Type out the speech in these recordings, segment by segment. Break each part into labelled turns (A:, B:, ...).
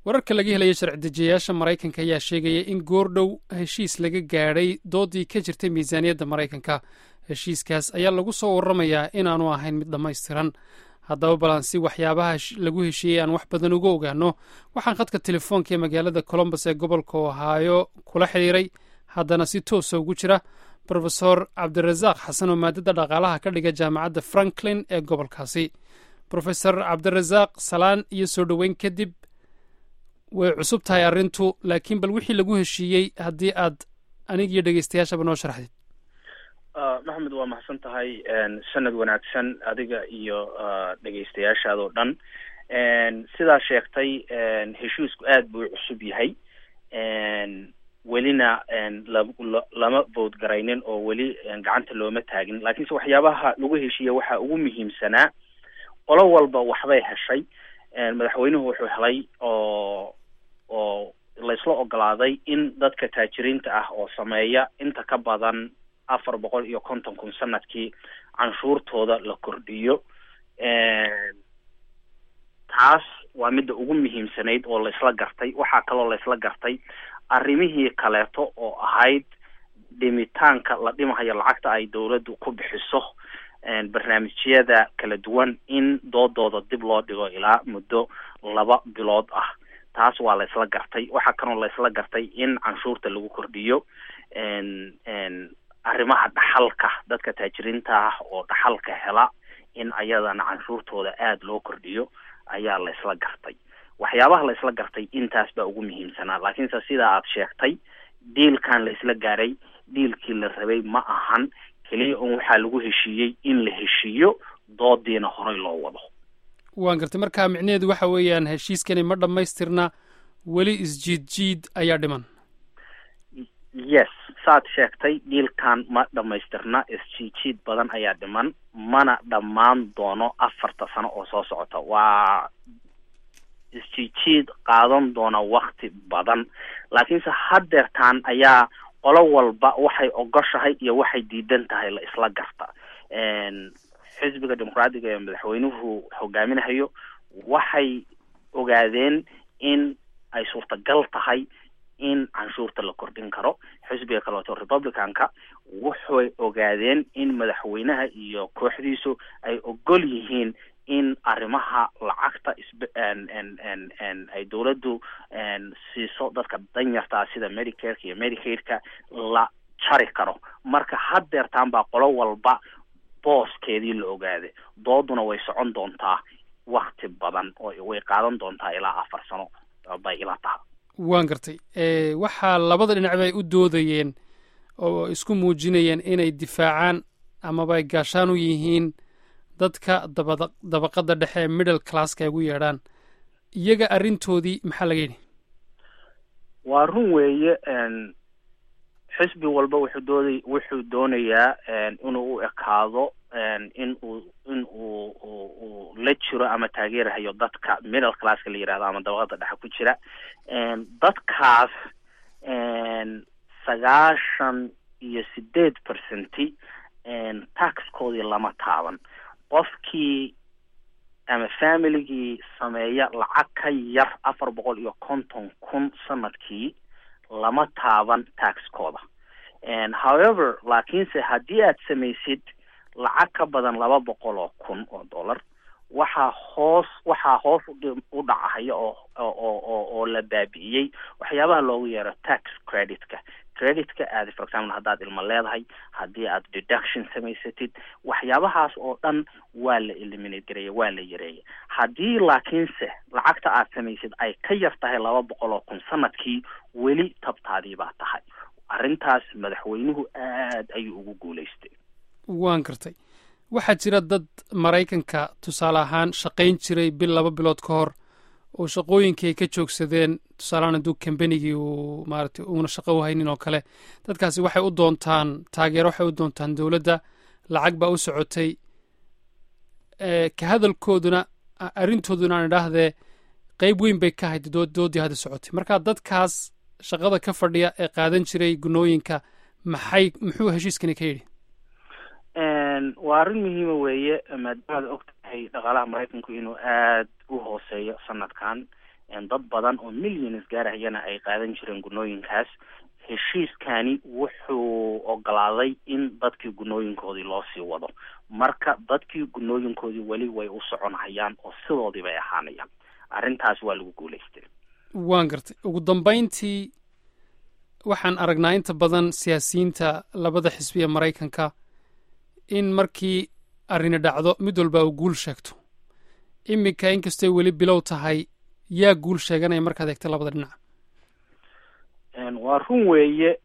A: wararka laga helaya sharci dejiyayaasha maraykanka ayaa sheegaya in goordhow heshiis laga gaadhay doodii ka jirtay miisaaniyadda maraykanka heshiiskaas ayaa lagu soo waramayaa inaanu ahayn mid dhammaystiran haddaba balansi waxyaabaha lagu heshiiyey aan wax badan uga ogaano waxaan khadka telefoonka ee magaalada colombos ee gobolka ohaayo kula xidhiiray haddana si toosa ugu jira brofesor cabdirasaaq xasan oo maadada dhaqaalaha ka dhiga jaamacadda franklin ee gobolkaasi brofesor cabdirasaaq salaan iyo soo dhoweyn kadib way cusub tahay arrintu laakiin bal wixii lagu heshiiyey haddii aad anig iyo dhegeystayaashaba noo sharaxdid
B: maxamed waa mahadsan tahay sanad wanaagsan adiga iyo dhegeystayaashaadoo dhan sidaa sheegtay heshiisku aad buu cusub yahay welina lama boodgaraynin oo weli gacanta looma taagin laakiinse waxyaabaha lagu heshiiya waxaa ugu muhiimsanaa qolo walba waxbay heshay madaxweynuhu wuxuu helay oo oo laysla ogolaaday in dadka taajiriinta ah oo sameeya inta ka badan afar boqol iyo konton kun sanadkii canshuurtooda la kordhiyo taas waa midda ugu muhiimsanayd oo laysla gartay waxaa kaloo laysla gartay arrimihii kaleeto oo ahayd dhimitaanka la dhimahayo lacagta ay dawladdu ku bixiso barnaamijyada kala duwan in doodooda dib loo dhigo ilaa muddo laba bilood ah taas waa laysla gartay waxaa kaloo laysla gartay in canshuurta lagu kordhiyo arrimaha dhaxalka dadka taajiriinta ah oo dhaxalka hela in ayadana canshuurtooda aada loo kordhiyo ayaa laysla gartay waxyaabaha laysla gartay intaas baa ugu muhiimsanaa laakiinse sidaa aad sheegtay diilkan laysla gaaray diilkii la rabay ma ahan keliya un waxaa lagu heshiiyey in la heshiiyo doodiina horey loo wado
A: waan gartay marka micnaheedu waxa weeyaan heshiiskani ma dhammaystirna weli isjiid jiid ayaa dhiman
B: yes saad sheegtay diilkan ma dhammaystirna isjiidjiid badan ayaa dhiman mana dhammaan doono afarta sano oo soo socota waa isjiidjiid qaadan doona wakti badan laakiinse haddeertaan ayaa qolo walba waxay ogoshahay iyo waxay diidan tahay la isla garta xisbiga dimuqraadiga ee madaxweynuhu hogaaminahayo waxay ogaadeen in ay suurtagal tahay in canshuurta la kordhin karo xisbiga kaleeto republicanka waxay ogaadeen in madaxweynaha iyo kooxdiisu ay ogol yihiin in arrimaha lacagta isb ay dawladdu siiso dadka danyartaa sida medicareka iyo medicaidka la jari karo marka haddeertaan baa qolo walba booskeedii la ogaaday dooduna way socon doontaa wakti badan oo way qaadan doontaa ilaa afar sano bay ila taha
A: waan gartay waxaa labada dhinacba ay u doodayeen oo isku muujinayeen inay difaacaan amaba ay gaashaan u yihiin dadka daba dabaqada dhexe ee middle classka ay ugu yeedhaan iyaga arrintoodii maxaa laga yidhi
B: waa run weeye xisbi walba wuxuu dooday wuxuu doonayaa inuu u ekaado in uu in uu uu la jiro ama taageerahayo dadka middle classka la yihahdo ama dabaqada dhexe ku jira dadkaas sagaashan iyo sideed percenti taxkoodii lama taaban qofkii ama familigii sameeya lacag ka yar afar boqol iyo konton kun sanadkii lama taaban taxkooda however laakiinse haddii aad samaysid lacag ka badan laba boqol oo kun oo dollar waxaa hoos waxaa hoos u dhacahaya oo oo oo oo la baabi'iyey waxyaabaha loogu yeero tax creditka creditka aad for example haddaad ilmo leedahay haddii aad deduction samaysatid waxyaabahaas oo dhan waa la eliminate gareeya waa la yareeya haddii laakiinse lacagta aad samaysid ay ka yar tahay laba boqol oo kun sanadkii weli tabtaadii baa tahay arrintaas madaxweynuhu aad ayuu ugu guulaystay
A: waan gartay waxaa jira dad maraykanka tusaale ahaan shaqayn jiray bil laba bilood ka hor oo shaqooyinkii ay ka joogsadeen tusaalehaan hadduu kambanigii uu maaragtay uuna shaqo u haynin oo kale dadkaasi waxay u doontaan taageero waxay u doontaan dowladda lacag baa u socotay ka hadalkooduna arrintooduna aan idhaahdee qeyb weyn bay ka hayd doodii hadda socotay marka dadkaas shaqada ka fadhiya ee qaadan jiray gunooyinka maxay muxuu heshiiskani ka yidhi
B: waa arrin muhiima weeye maadaamaad og tahay dhaqaalaha maraykanku inuu aad u hooseeyo sanadkan dad badan oo millions gaarahayana ay qaadan jireen gunooyinkaas heshiiskani wuxuu ogolaaday in dadkii gunooyinkoodii loo sii wado marka dadkii gunooyinkoodii weli way u soconhayaan oo sidoodii bay ahaanayaan arrintaas waa lagu guulaystay
A: waan gartay ugu dambayntii waxaan aragnaa inta badan siyaasiyiinta labada xisbi ee maraykanka in markii arrini dhacdo mid walba uu guul sheegto iminka inkastay weli bilow tahay yaa guul sheeganaya markaad eegta labada dhinac
B: waa run weeye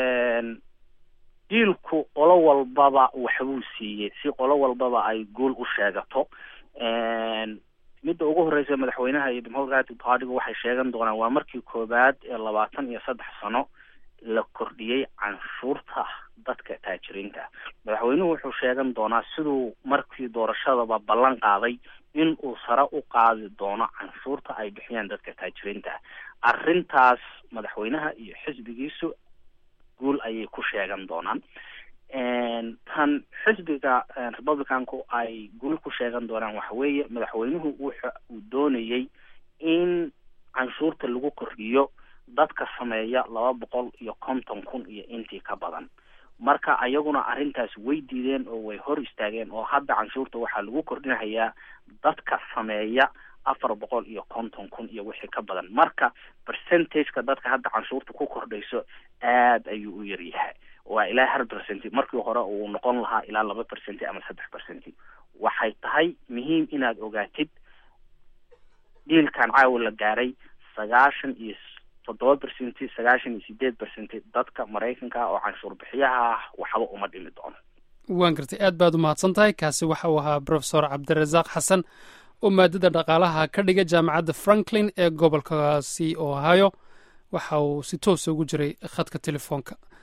B: diilku qolo walbaba waxbuu siiyey si qolo walbaba ay guul u sheegato midda ugu horreysa madaxweynaha iyo democratic partyga waxay sheegan doonaan waa markii koowaad ee labaatan iyo saddex sano la kordhiyey canshuurta dadka taajiriinta madaxweynuhu wuxuu sheegan doonaa siduu markii doorashadaba ballan qaaday in uu sare u qaadi doono canshuurta ay bixiyaan dadka taajiriinta arrintaas madaxweynaha iyo xisbigiisu guul ayay ku sheegan doonaan tan xisbiga republicanku ay guul ku sheegan doonaan waxa weeye madaxweynuhu wuxa uu doonayey in canshuurta lagu kordhiyo dadka sameeya laba boqol iyo konton kun iyo intii ka badan marka ayaguna arrintaas way diideen oo way hor istaageen oo hadda canshuurta waxaa lagu kordhinahayaa dadka sameeya afar boqol iyo konton kun iyo wixii ka badan marka percentageka dadka hadda canshuurta ku kordhayso aada ayuu u yaryahay waa ilaa hal percent markii hore uu noqon lahaa ilaa laba percent ama saddex percent waxay tahay muhiim inaad ogaatid diilkan caawa la gaaray sagaashan iyo toddoba percent sagaashan iyo sideed percent dadka maraykanka oo canshuur bixiyaha ah waxba uma dhimi doono
A: waan gartay aad baad u mahadsan tahay kaasi waxa uu ahaa profesor cabdirasaaq xasan oo maadada dhaqaalaha ka dhiga jaamacadda franklin ee gobolkaasi ohio waxa uu si toosa ugu jiray khadka telefoonka